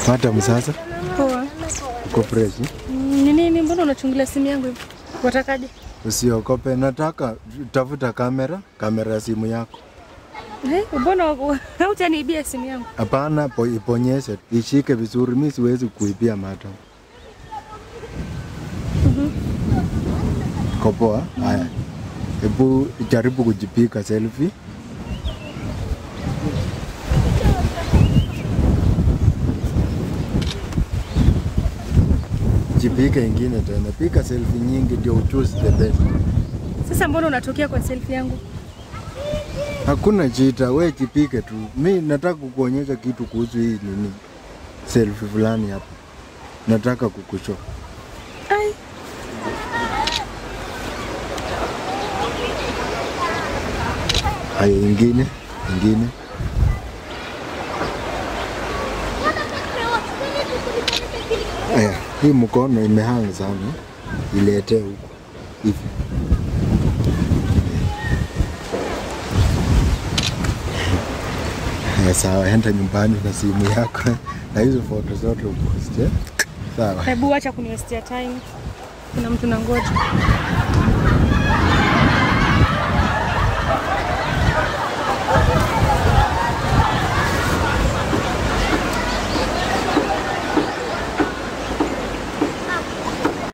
Madam, sasa Poa. uko fresh? Mm, Ni nini? Mbona unachungulia simu yangu hivi? Watakaje? Usiogope, nataka tafuta kamera, kamera ya simu yako. Eh, mbona hautaniibia simu yangu? Hapana, po- iponyeshe, ishike vizuri. Mi siwezi kuibia madam. Uko poa? Haya, hebu jaribu kujipiga selfie. Jipige ingine tena, piga selfie nyingi ndio uchoose the best. Sasa mbona unatokea kwa selfie yangu? Hakuna chita, we jipige tu. Mi nataka kukuonyesha kitu kuhusu hii nini, selfie fulani hapa, nataka kukushow. Ai, Haya, ingine ingine. Aya, hii mkono imehang sana, iletee huku hivi. Aya, sawa, enda nyumbani na simu yako na hizo foto zote uposte. Sawa. hebu acha kuniwestia time. Kuna mtu nangoja.